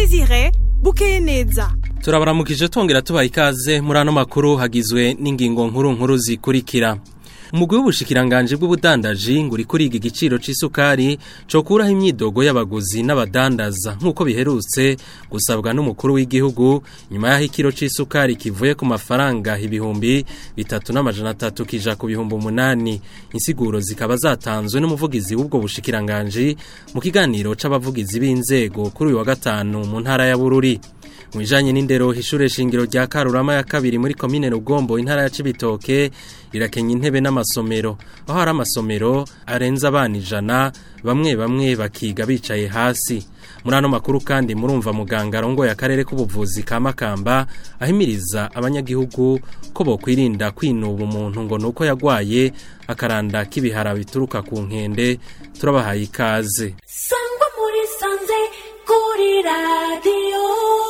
Desire bukeye neza turabaramukije tongera tubaha ikaze muri ano makuru hagizwe n'ingingo nkuru nkuru zikurikira umugwi w'ubushikiranganje bw'ubudandaji ngo uri kuriga igiciro c'isukari cokuraho imyidogo y'abaguzi n'abadandaza nk'uko biherutse gusabwa n'umukuru w'igihugu nyuma y'aho ikiro c'isukari kivuye ku mafaranga ibihumbi bitatu n'amajana atatu kija ku bihumbi umunani insiguro zikaba zatanzwe n'umuvugizi w'ubwo bushikiranganje mu kiganiro c'abavugizi b'inzego kuri uyu wa gatanu mu ntara ya Bururi Mwijanye n'indero ishure shingiro rya Karurama ya kabiri muri komine Rugombo intara ya Cibitoke rirakenya intebe n'amasomero aho hari amasomero arenza abana ijana bamwe bamwe bakiga bicaye hasi muri ano makuru kandi murumva muganga arongoye akarere k'ubuvuzi ka Makamba ahimiriza abanyagihugu ko bokwirinda kwinuba umuntu ngo nuko yagwaye akaranda k'ibihara bituruka ku nkende turabahaye ikaze sangwa muri sanze kuri radiyo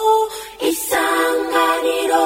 isanganiro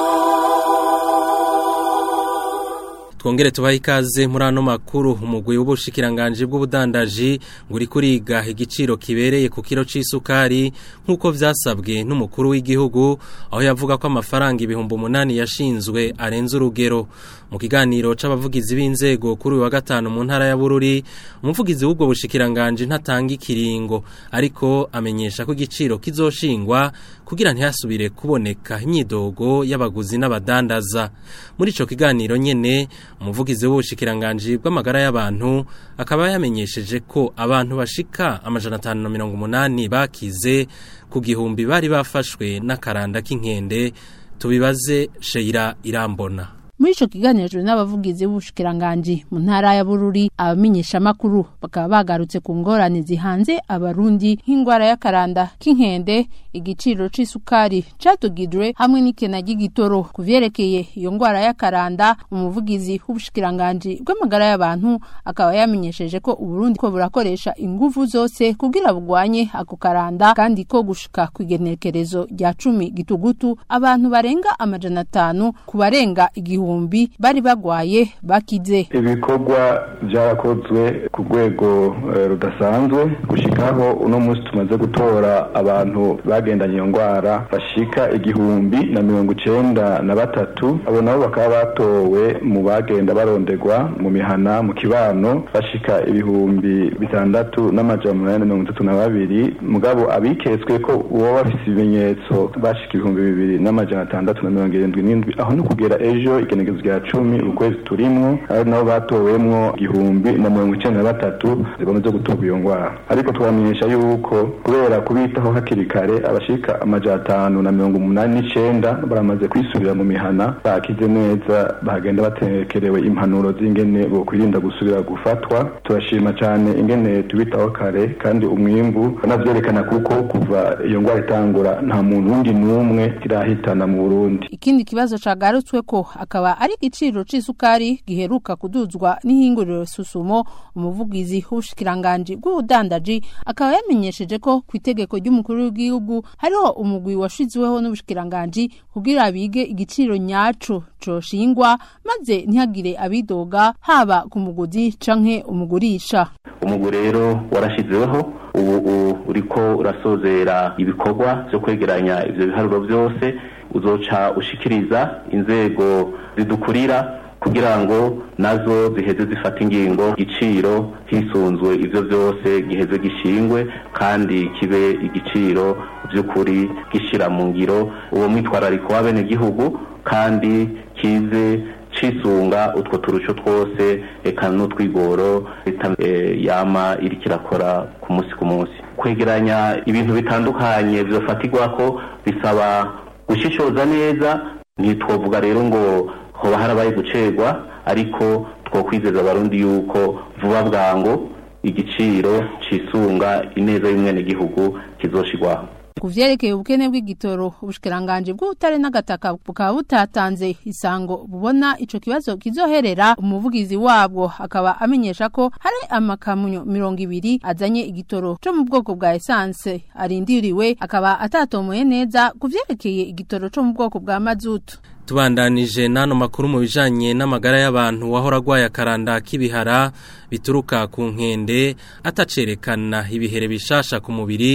twongere tubahe ikaze muri ano makuru umugwi w'ubushikiranganje bw'ubudandaji ngo uri kuriga igiciro kibereye ku kiro c'isukari nk'uko vyasabwe n'umukuru w'igihugu aho yavuga ko amafaranga ibihumbi umunani yashinzwe arenze urugero mu kiganiro c'abavugizi b'inzego kuri uyu wa gatanu mu ntara ya Bururi umuvugizi w'ubwo bushikiranganje ntatanga ikiringo ariko amenyesha ko igiciro kizoshingwa kugira ntihasubire kuboneka imyidogo y'abaguzi n'abadandaza muri ico kiganiro nyene umuvugizi w'ubushikiranganje bw'amagara y'abantu akaba yamenyesheje ko abantu bashika amajana atanu na mirongo umunani bakize ku gihumbi bari bafashwe n'akaranda k'inkende tubibaze Sheira Irambona muri ico kiganiro n'abavugizi b'ubushikiranganje mu ntara ya Bururi abamenyesha makuru bakaba bagarutse ku ngorane zihanze abarundi nk'ingwara y'akaranda k'inkende igiciro c'isukari catugidwe hamwe n'ikena ry'igitoro kuvyerekeye iyo ngwara y'akaranda umuvugizi w'ubushikiranganje bw'amagara y'abantu akaba yamenyesheje ko uburundi ko burakoresha inguvu zose kugira bugwanye ako karanda kandi ko gushika kw'igenekerezo rya cumi gitugutu abantu barenga amajana atanu ku barenga igihumbi ibihumbi bari bagwaye bakize ibikorwa byarakozwe ku rwego rudasanzwe gushikaho uno munsi tumaze gutora abantu bagendanye iyo ndwara bashika igihumbi na mirongo icenda na batatu abo nabo bakaba batowe mu bagenda barondegwa mu mihana mu kibano bashika ibihumbi bitandatu n'amajana umunani na mirongo itatu na babiri mugabo abiketswe ko uwo bafise ibimenyetso bashika ibihumbi bibiri n'amajana atandatu na mirongo irindwi n'indwi aho ni kugera ejo igenekezo rya cumi ukwezi turimwo ari nabo batowemwo igihumbi na mirongo icenda na batatu zigomeze gutorwa iyo ngwara ariko twamenyesha yuko kubera kubitaho hakiri kare abashika amajana atanu na mirongo umunani n'icenda baramaze kwisubira mu mihana bakize neza bagenda batekerewe impanuro z'ingene bokwirinda gusubira gufatwa turashima cane ingene tubitaho kare kandi umwimbu banavyerekana kuko kuva iyo ngwara itangura nta muntu wundi n'umwe irahitana mu Burundi ikindi kibazo cagarutswe ko akaba ari igiciro c'isukari giheruka kuduzwa n'ihinguriro susumo umuvugizi w'ubushikiranganje bw'ubudandaji akaba yamenyesheje ko ku itegeko ry'umukuru w'igihugu hariho umugwi washizweho n'ubushikiranganje kugira bige igiciro nyaco coshingwa maze ntihagire abidoga haba ku muguzi canke umugurisha umugwi rero warashizweho ubu uriko urasozera ibikorwa vyo kwegeranya ivyo biharuro vyose uzoca ushikiriza inzego zidukurira kugira ngo nazo ziheze zifata ingingo igiciro hisunzwe ivyo vyose giheze gishingwe kandi kibe igiciro vy'ukuri gishira mu ngiro uwo mwitwarariko w'abenegihugu kandi kize cisunga utwo turuco twose eka n'utwigoro leta e, yama iriko irakora ku munsi ku munsi kwegeranya ibintu bitandukanye vyofatirwako bisaba gushishoza neza ntitwovuga rero ngo hoba harabaye gucerwa ariko twokwizeza abarundi yuko vuba bwango igiciro cisunga ineza y'umwenegihugu kizoshirwaho ku vyerekeye ubukene bw'igitoro ubushikiranganje bw'ubutare n'agataka bukaba butatanze isango bubona ico kibazo kizoherera umuvugizi wabwo akaba amenyesha ko hari amakamunyo mirongo ibiri azanye igitoro co mu bwoko bwa esanse arindiriwe akaba atatomoye neza ku vyerekeye igitoro co mu bwoko bwa mazutu tubandanije n'ano makuru mu bijanye n'amagara y'abantu wahora agwaye akaranda k'ibihara bituruka ku nkende atacerekana ibihere bishasha ku mubiri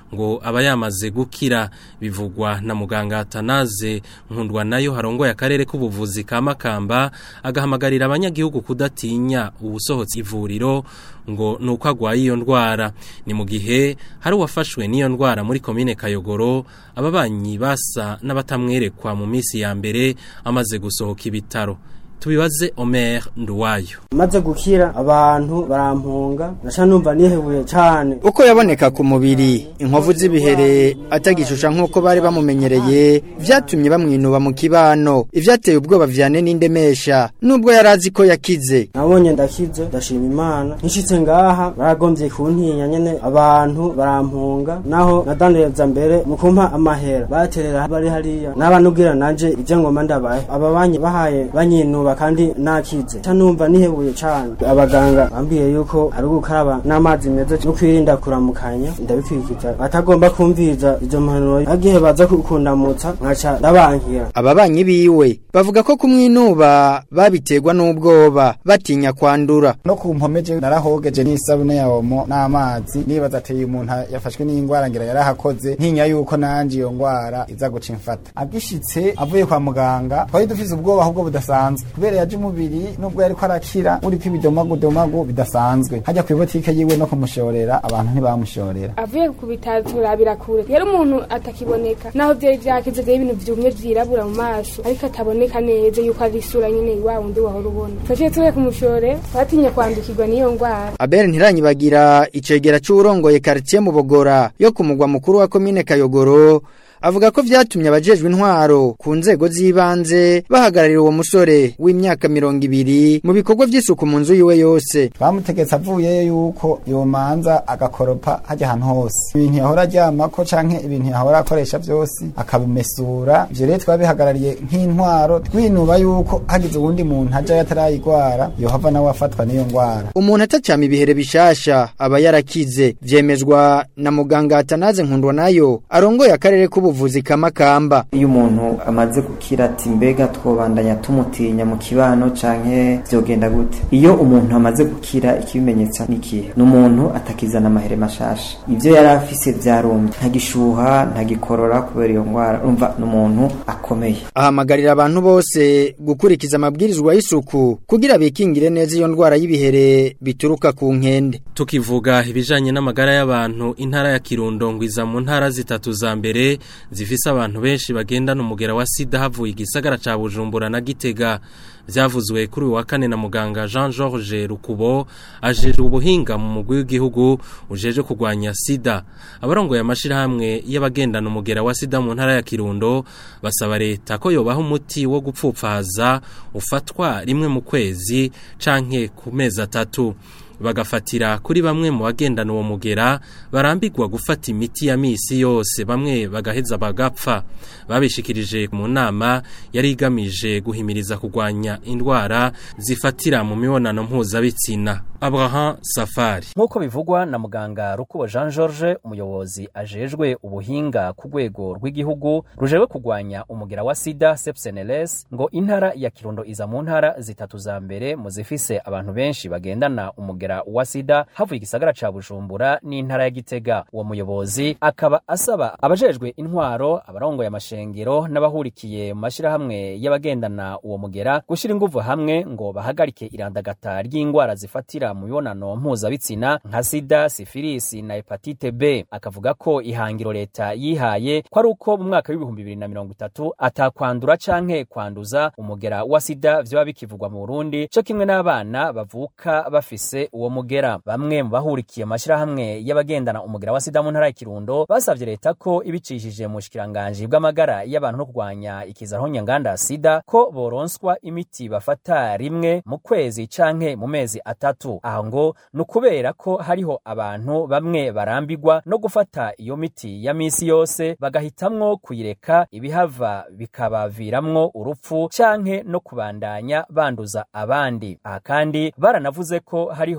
ngo aba yamaze gukira bivugwa na muganga Atanaze nkundwa nayo harongoye akarere k'ubuvuzi ka Makamba agahamagarira abanyagihugu kudatinya ubusohotse ivuriro ngo nuko agwaye iyo ndwara ni mu gihe hari uwafashwe n'iyo ndwara muri komine Kayogoro ababanyi basa n'abatamwerekwa mu minsi ya mbere amaze gusohoka ibitaro tubibaze Omer Nduwayo maze gukira abantu barampunga nasha numva nihebuye cyane uko yaboneka ku mubiri inkovu z'ibihere atagishusha nk'uko bari bamumenyereye vyatumye bamwinuba mu kibano ivyateye ubwoba vyane n'indemesha nubwo yari azi ko yakize nabonye ndakize ndashima imana nshitse ngaha baragombye kuntinya nyene abantu barampunga naho nadandaza mbere mu kumpa amahera baterera bari hariya n'abanubwira nanje ivyo ngoma ndabaye ababanyi bahaye banyinuba kandi nakize canumva nihebuye cane abaganga bambwiye yuko ari gukaraba n'amazi meza no kwirinda kuramukanya ndabikwikiza batagomba kumviza izo mpanuro agihe baza kukundamutsa nkaca ndabankira ababanyi biwe bavuga ko kumwinuba babiterwa n'ubwoba batinya kwandura no ku mpomeje narahogeje n'isabune ya omo n'amazi nibaza ati uyu muntu yafashwe n'ingwara ngira yarahakoze ntinya yuko nanje iyo ngwara iza guca imfata agishitse avuye kwa muganga twari dufise ubwoba ahubwo budasanzwe kubera yaje umubiri nubwo yariko arakira uriko ibidomagudomagu bidasanzwe hajya ku ibotike yiwe no kumushorera abantu ntibamushorera avuye ku bitaro turabira kure yari umuntu atakiboneka naho vyari vyakize vyari ibintu vyumye vyirabura mu maso ariko ataboneka neza yuko ari isura nyene wa wundi wahora ubona twaciye tuvuye kumushore twatinya kwandukirwa n'iyo ngwara Abel ntiranyibagira icegera c'urongoye quartier mu Bogora yo ku mugwa mukuru wa commune Kayogoro avuga ko vyatumye abajejwe intwaro ku nzego z'ibanze bahagararira uwo musore w'imyaka mirongo ibiri mu bikorwa vy'isuku mu nzu yiwe yose bamutegetse avuyeyo yuko yomanza agakoropa hajya ahantu hose ibintu yahora aryamako canke ibintu yahora akoresha vyose akabimesura ivyo rero twabihagarariye nk'intwaro twinuba yuko hagize uwundi muntu ajayo atarayigwara yohava nawe afatwa n'iyo ngwara umuntu atacama ibihere bishasha aba yarakize vyemezwa na muganga Atanaze nkundwa nayo arongoye akarere k'ubuvuzi kamakamba iyo umuntu amaze gukira ati mbega twobandanya tumutinya mu kibano canke vyogenda gute iyo umuntu amaze gukira ikibimenyetso n'ikihe ni umuntu atakizana amahere mashasha ivyo yari afise vyarumye ntagishuha ntagikorora kubera iyo ngwara urumva ni umuntu akomeye ahamagarira abantu bose gukurikiza amabwirizwa y'isuku kugira bikingire neza iyo ndwara y'ibihere bituruka ku nkende tukivuga ibijanye n'amagara y'abantu intara ya Kirundo ngwiza mu ntara zitatu za mbere zifise abantu benshi bagendana umugera wa sida havuye igisagara ca Bujumbura na Gitega vyavuzwe kuri uyu wa kane na muganga Jean Georges Rukubo ajeje ubuhinga mu mugwi w'igihugu ujeje kurwanya sida abarongoye amashirahamwe y'abagendana umugera wa sida mu ntara ya Kirundo basaba leta ko yobaha umuti wo gupfupfaza ufatwa rimwe mu kwezi canke ku mezi atatu bagafatira kuri bamwe mu bagendana uwo mugera barambirwa gufata imiti ya misi yose bamwe bagaheza bagapfa babishikirije mu nama yari igamije guhimiriza kurwanya indwara zifatira mu mibonano mpuzabitsina Abraham Safari nk'uko bivugwa na muganga Rukubo Jean George umuyobozi ajejwe ubuhinga ku rwego rw'igihugu rujewe kurwanya umugera wa sida sepseneles ngo intara ya Kirundo iza mu ntara zitatu za mbere mu zifise abantu benshi bagendana umugera wa sida havuye igisagara ca Bujumbura n'intara ya Gitega uwo muyobozi akaba asaba abajejwe intwaro abarongoye amashengero n'abahurikiye mu mashirahamwe y'abagendana uwo mugera gushira inguvu hamwe ngo bahagarike irandagata ry'ingwara zifatira mu mibonano mpuzabitsina nka sida sifilisi na hepatite B akavuga ko ihangiro leta yihaye ko ari uko mu mwaka w'ibihumbi bibiri na mirongo itatu atakwandura canke kwanduza umugera wa sida vyoba bikivugwa mu Burundi co kimwe n'abana bavuka bafise uwo mugera bamwe mu bahurikiye amashirahamwe y'abagendana umugera wa sida mu ntara ya Kirundo basavye leta ko ibicishije mu shikiranganji bw'amagara y'abantu no kurwanya ikizaho nyanganda sida ko boronswa imiti bafata rimwe mu kwezi canke mu mezi atatu aho ngo ni ukubera ko hariho abantu bamwe barambigwa no gufata iyo miti ya misi yose bagahitamwo kuyireka ibihava bikabaviramwo urupfu canke no kubandanya banduza abandi aha kandi baranavuze ko hariho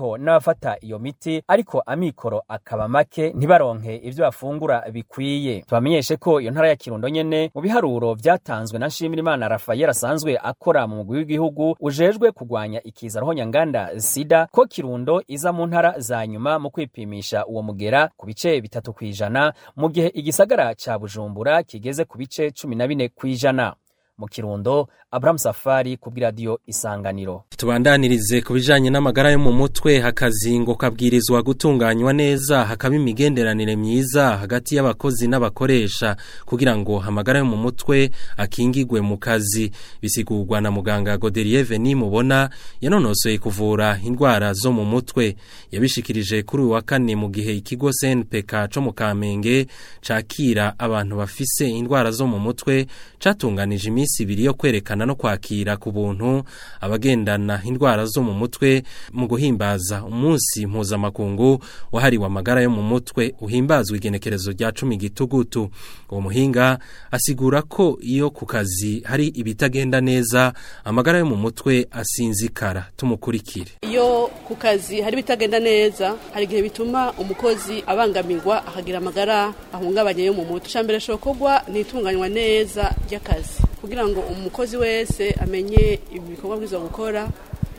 hariho n'abafata iyo miti ariko amikoro akaba make ntibaronke ivyo bafungura bikwiye tubamenyeshe ko iyo ntara ya kirundo nyene mu biharuro vyatanzwe na nshimirimana rafael asanzwe akora mu mugwi w'igihugu ujejwe kugwanya ikiza rohonyanganda sida ko kirundo iza mu ntara za nyuma mu kwipimisha uwo mugera ku bice bitatu kw'ijana mu gihe igisagara ca bujumbura kigeze ku bice cumi na bine kw'ijana mu kirundo Abraham Safari kubw'iradiyo Isanganiro tubandanirize ku bijanye n'amagara yo mu mutwe hakazingo kabwirizwa gutunganywa neza hakaba imigenderanire myiza hagati y'abakozi n'abakoresha kugira ngo amagara yo mu mutwe akingigwe mu kazi bisigurwa na muganga Godelier Veni mubona yanonosoye kuvura indwara zo mu mutwe yabishikirije kuri uyu wa kane mu gihe ikigo CNPK co mu Kamenge cakira abantu bafise indwara zo mu mutwe catunganije iminsi ibiri yo kwerekana no kwakira ku buntu abagendana indwara zo mu mutwe mu guhimbaza umunsi mpuzamakungu wahariwe amagara yo mu mutwe uhimbazwa igenekerezo rya cumi gitugutu uwo muhinga asigura ko iyo ku kazi hari ibitagenda neza amagara yo mu mutwe asinzikara tumukurikire iyo ku kazi hari ibitagenda neza hari igihe bituma umukozi abangamirwa akagira amagara ahungabanye yo mu mutwe icambere shokorwa ni itunganywa neza ry'akazi kugira ngo umukozi wese amenye ibikorwa bwiza gukora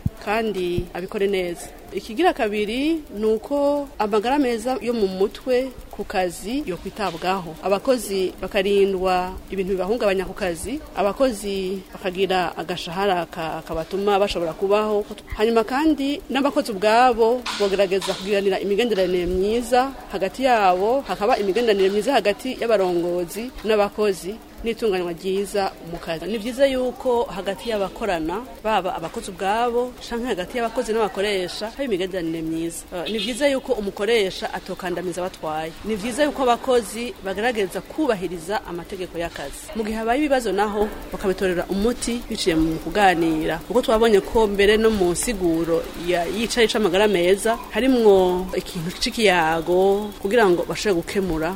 kandi abikore neza ikigira kabiri ni uko amagara meza yo mu mutwe ku kazi yo kwitabwaho abakozi bakarindwa ibintu bibahungabanya ku kazi abakozi bakagira agashahara kabatuma bashobora kubaho hanyuma kandi n'abakozi ubwabo bagerageza kugiranira imigenderanire myiza hagati yabo hakaba imigenderanire myiza hagati y'abarongozi n'abakozi n'itunganywa ryiza mu kazi ni byiza yuko hagati y'abakorana baba abakozi ubwabo cyangwa hagati y'abakozi n'abakoresha haba imigenderanire myiza ni byiza yuko umukoresha atokandamiza abatwaye ni byiza yuko abakozi bagaragaza kubahiriza amategeko y'akazi mu gihe habaye ibibazo naho bakabitorera umuti biciye mu kuganira kuko twabonye ko mbere no mu nsiguro yicaye amagara meza harimwo ikintu cy'ikiyago kugira ngo bashobore gukemura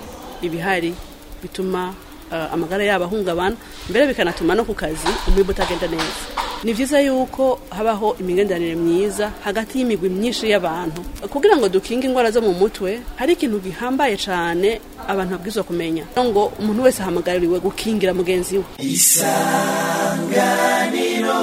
ibihari bituma amagara yabo ahungabana mbere bikanatuma no ku kazi umwimbo utagenda neza ni byiza yuko habaho imigenderanire myiza hagati y'imigwi myinshi y'abantu kugira ngo dukinge indwara zo mu mutwe hari ikintu gihambaye cyane abantu babwirizwa kumenya ngo umuntu wese ahamagariwe gukingira mugenzi we isanganiro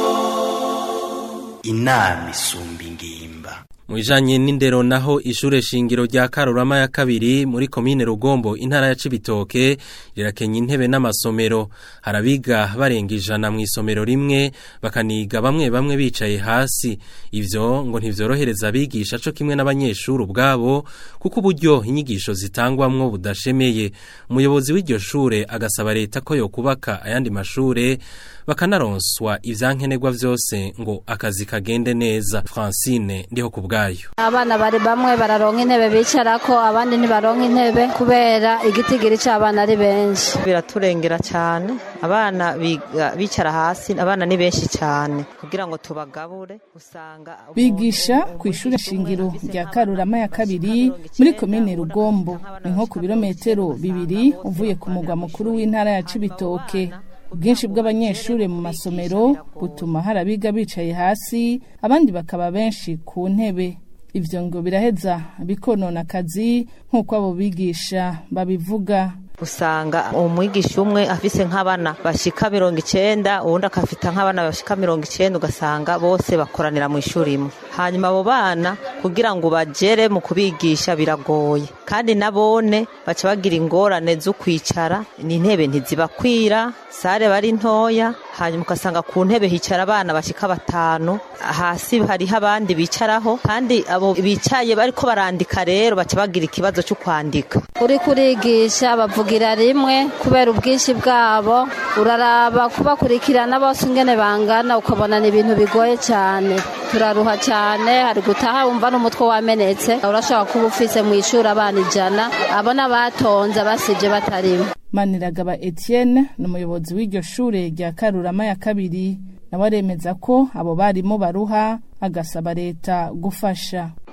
inama isumba ingimba Mwijanye n'indero naho ishure shingiro rya Karurama ya kabiri muri komine Rugombo intara ya Cibitoke rirakenya intebe n'amasomero harabiga barenga ijana mu isomero rimwe bakaniga bamwe bamwe bicaye hasi ivyo ngo ntivyorohereza abigisha co kimwe n'abanyeshuri ubwabo kuko uburyo inyigisho zitangwamwo budashemeye umuyobozi w'iryo shure agasaba leta ko yokubaka ayandi mashure bakanaronswa ivyankenerwa vyose ngo akazi kagende neza Francine ndiho kubwa bwayo abana bari bamwe bararonka intebe bicarako abandi ntibaronka intebe kubera igitigiri c'abana ari benshi biraturengera cyane abana bicara hasi abana ni benshi cyane kugira ngo tubagabure usanga bigisha ku ishuri shingiro rya Karurama ya kabiri muri komine Rugombo ni nko ku birometero bibiri uvuye ku mugwa mukuru w'intara ya Cibitoke ubwinshi bw'abanyeshuri mu masomero butuma hari abiga bicaye hasi abandi bakaba benshi ku ntebe ibyo ngo biraheza bikonona akazi nk'uko abo bigisha babivuga usanga umwigisha umwe afise nk'abana bashika mirongo icenda uwundi akafita nk'abana bashika mirongo icenda ugasanga bose bakoranira mu ishuri imwe hanyuma abo bana kugira ngo bagere mu kubigisha biragoye kandi nabone baca bagira ingorane zo kwicara n'intebe ntizibakwira sare bari ntoya hanyuma ugasanga ku ntebe hicara abana bashika batanu hasi hariho abandi bicaraho kandi abo bicaye bariko barandika rero baca bagira ikibazo cyo kwandika uri kurigisha bavugira rimwe kubera ubwinshi bwabo uraraba kubakurikirana bose ingene bangana ukabona ni ibintu bigoye cyane turaruha cyane hari gutaha wumva n'umutwe wamenetse urashobora kuba ufise mu ishuri abana ijana abona batonze basibye batarimo maniragaba etienne ni umuyobozi w'iryo shure rya karurama ya kabiri nawe aremeza ko abo barimo baruha agasaba leta gufasha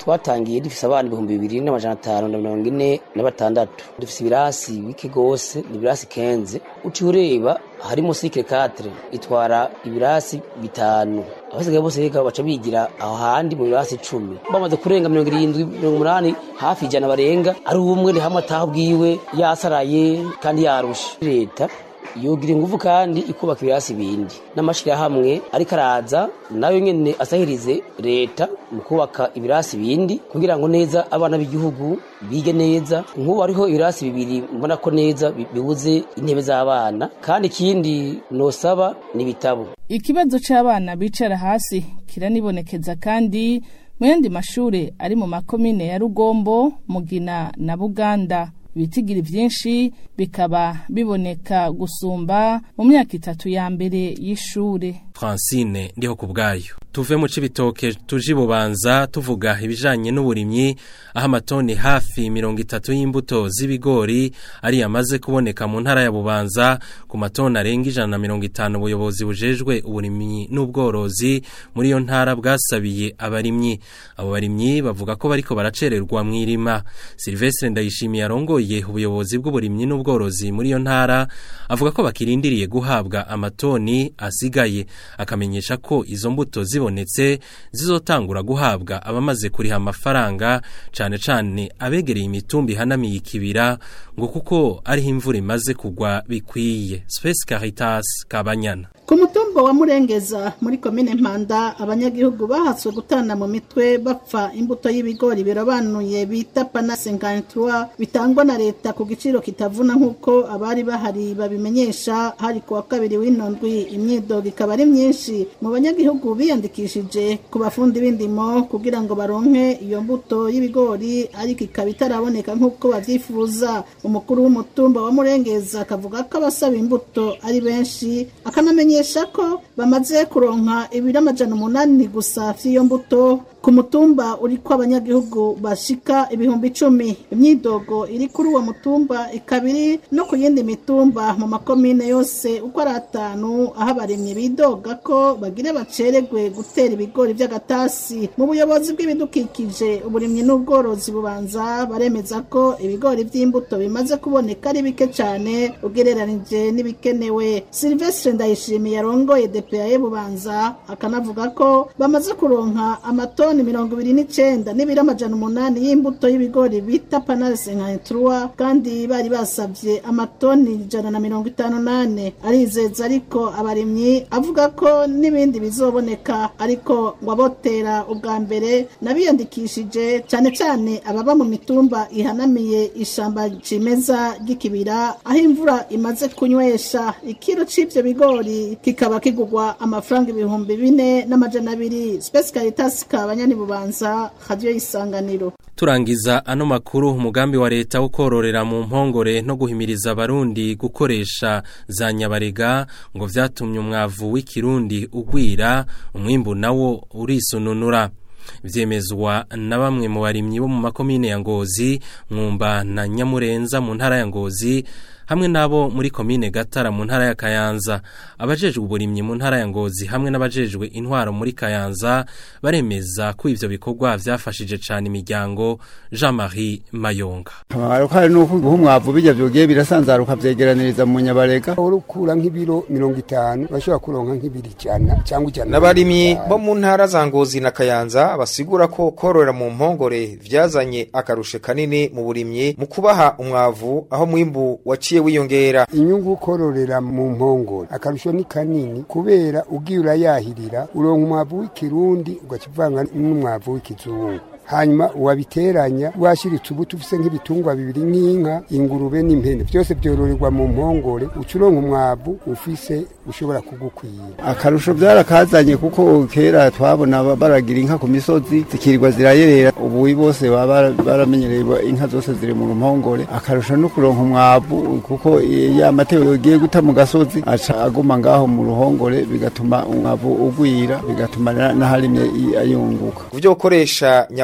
twatangiye dufise abana ibihumbi bibiri n'amajana atanu na mirongo ine na batandatu dufise ibirasi bike gose ni ibirasi kenze uciye ureba harimo sikire katire itwara ibirasi bitanu abasigaye bose reka baca bigira aho handi mu birasi icumi bamaze kurenga mirongo irindwi mirongo umunani hafi ijana barenga ari umwe ni hamwe ataha bwiwe yasaraye kandi yarusha leta yogira ingufu kandi ikubaka ibirasi bindi n'amashirahamwe ariko araza nayo nyene asahirize leta mu kubaka ibirasi bindi kugira ngo neza abana b'igihugu bige neza nk'ubu ariho ibirasi bibiri mbona ko neza bibuze intebe z'abana kandi ikindi nosaba ni ibitabo ikibazo c'abana bicara hasi kiranibonekeza kandi mu yandi mashure ari mu makomine ya rugombo mugina na buganda ibitigiri vyinshi bikaba biboneka gusumba mu myaka itatu ya mbere y'ishure Francine ndiho kubgayo tuve mu cibitoke tuji bubanza tuvuga ibijanye n'uburimyi aho amatoni hafi mirongo itatu y'imbuto z'ibigori ari yamaze kuboneka mu ntara ya bubanza ku matoni arenga ijana na mirongo itanu ubuyobozi bujejwe uburimyi n'ubworozi muri iyo ntara bwasabiye abarimyi abo barimyi bavuga ko bariko baracererwa mw'irima Silvestre Ndayishimiye arongoye ubuyobozi bw'uburimyi n'ubworozi muri iyo ntara avuga ko bakirindiriye guhabwa amatoni asigaye akamenyesha ko izo mbuto zibonetse zizotangura guhabwa abamaze kuriha amafaranga cane cane abegereye imitumba ihanamiye ikibira ngo kuko ariho imvura imaze kugwa bikwiye Space Caritas Kabanyana ku mutumba wa murengeza muri komine mpanda abanyagihugu bahatswe gutana mu mitwe bapfa imbuto y'ibigori birobanuye bita pana 53 bitangwa na leta ku giciro kitavuna nk'uko abari bahari babimenyesha hari ku wa kabiri w'inondwi imyidogo ikaba ari myinshi mu banyagihugu biyandikishije ku bafundi b'indimo kugira ngo baronke iyo mbuto y'ibigori ariko ikaba itaraboneka nk'uko bavyifuza umukuru w'umutumba wa murengeza akavuga ko abasaba imbuto ari benshi akanamenya bamenyesha ko bamaze kuronka ibiro amajana umunani gusa vy'iyo mbuto ku mutumba uriko abanyagihugu bashika ibihumbi icumi imyidogo iri kuri uwo mutumba ikaba iri no ku yindi mitumba mu makomine yose uko ari atanu aho abarimyi bidoga ko bagire baceregwe gutera ibigori vy'agatasi mu buyobozi bw'ibidukikije uburimyi n'ubworozi bubanza baremeza ko ibigori vy'imbuto bimaze kuboneka ari bike cane ugereranije n'ibikenewe silvestre ndayishimiye yarongoye DPAE bubanza akanavuga ko bamaze kuronka amatoni mirongo ibiri n'icenda n'ibiro amajana umunani y'imbuto y'ibigori bita panale senkantrua kandi bari basavye amatoni ijana na mirongo itanu nane arizeza ariko abarimyi avuga ko n'ibindi bizoboneka ariko ngo abotera ubwa mbere n'abiyandikishije cane cane ababa mu mitumba ihanamiye ishamba cimeza ry'ikibira aho imvura imaze kunywesha ikiro c'ivyo bigori kikaba kigugwa amafaranga ibihumbi bine n'amajana abiri Space Caritas kabanyani bubanza radio isanganiro Turangiza ano makuru umugambi wa leta wo kororera mu mpongore no guhimiriza abarundi gukoresha za nyabarega ngo vyatumye umwavu w'ikirundi ugwira umwimbu nawo urisununura vyemezwa na bamwe mu barimyi bo mu makomine ya Ngozi Mwumba na Nyamurenza mu ntara ya Ngozi hamwe nabo muri komine Gatara mu ntara ya Kayanza abajejwe uburimyi mu ntara ya Ngozi hamwe n'abajejwe intwaro muri Kayanza baremeza ko ivyo bikorwa vyafashije cane imiryango Jean-Marie Mayonga Akamaro nuko guha umwavu bijya vyogiye birasanzaruka vyegeraniriza mu nyabarega urukura nk'ibiro 50 bashobora kuronka nk'ibiri cyana cyangwa ijana Nabarimyi bo mu ntara za Ngozi na Kayanza basigura ko korora mu mpongore vyazanye akarushe kanini mu burimyi mu kubaha umwavu aho mwimbu waciye wiyongera inyungu kororera mu mpongore akarusho ni kanini kubera ugiye urayahirira uronka umwavu w'ikirundi ugakivanga n'umwavu w'ikizungu hanyuma wabiteranya washiritse ubuto ufise nk'ibitungwa bibiri nk'inka ingurube n'impene byose byororerwa mu mpongore ucuronka umwavu ufise ushobora kugukwira akarusho byarakazanye kuko kera twabona baragira inka ku misozi zikirirwa zirayerera ubu bose baba baramenyereye inka zose ziri mu mpongore akarusho no kuronka umwavu kuko ya mateo yogiye guta mu gasozi aca aguma ngaho mu ruhongore bigatuma umwavu ugwira bigatuma n'aharimye ayunguka kuvyo gukoresha nyaba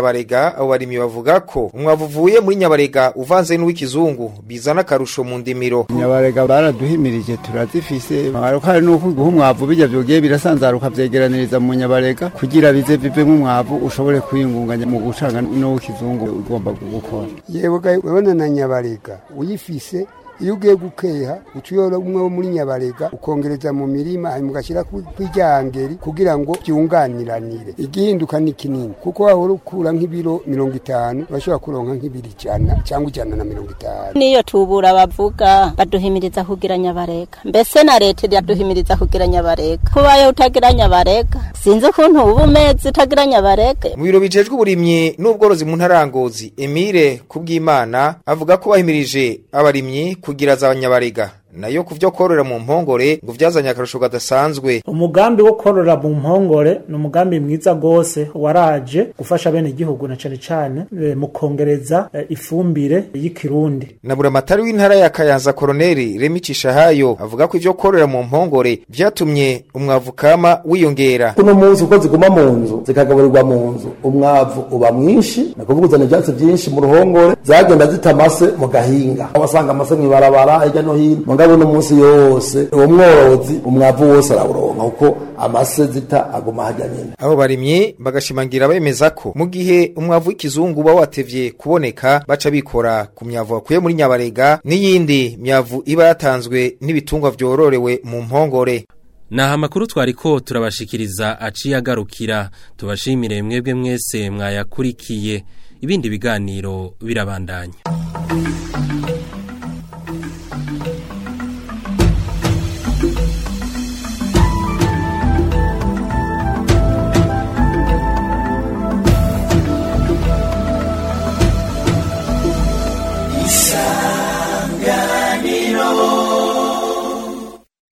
nyabarega abo barimyi bavuga ko umwavu uvuye muri nyabarega uvanze n'uw'ikizungu bizana akarusho mu ndimiro nyabarega baraduhimirije turazifise hari nuko guha umwavu bijya byogiye birasanzaruka vyegeraniriza mu nyabarega kugira bize bivemo umwavu ushobore kwiyungunganya mu gucanga n'uw'ikizungu ugomba gukora yewe urabona na nyabarega uyifise iyo ugiye gukeha utuyora umwe wo muri nyabarega ukongereza mu mirima hanyuma ugashyira kw'iryangeri kugira ngo byunganiranire igihinduka ni kinini kuko wahora ukura nk'ibiro mirongo itanu urashobora kuronka nk'ibiro ijana cyangwa ijana na mirongo itanu niyo tubura bavuga baduhimiriza kugira nyabarega mbese na leta iraduhimiriza kugira nyabarega kubaye utagira nyabarega sinzi ukuntu uba umeze utagira nyabarega mu biro bijejwe uburimyi n'ubworozi mu ntarangozi emile kubw'imana avuga ko bahimirije abarimyi kugira za nyabarega nayo kuvyo korora mu mpongore ngo vyazanye akarusho gadasanzwe umugambi wo korora mu mpongore ni umugambi mwiza gose waraje gufasha bene igihugu na cane cane e, mu kongereza e, ifumbire y'ikirundi na buramatari w'intara ya Kayanza koroneri Remi Cishahayo avuga ko ivyo korora mu mpongore vyatumye umwavu kama wiyongera kuno munsi uko ziguma mu nzu zikagaburirwa mu nzu umwavu uba mwinshi nakuvuga uzana ivyatsi vyinshi mu ruhongore zagenda zita amase mu gahinga wasanga amase mw'ibarabara hirya no hino mugabo no munsi yose uwo mworozi umwavu wose arawuronka kuko amase zita aguma hajya nyine abo barimyi bagashimangira bemeza ko mu gihe umwavu w'ikizungu uba watevye kuboneka baca bikora ku myavu bakuye muri nyabarega n'iyindi myavu iba yatanzwe n'ibitungwa vyororewe mu mpongore Naha makuru twariko turabashikiriza aciye agarukira tubashimire mwebwe mwese mwayakurikiye ibindi biganiro birabandanya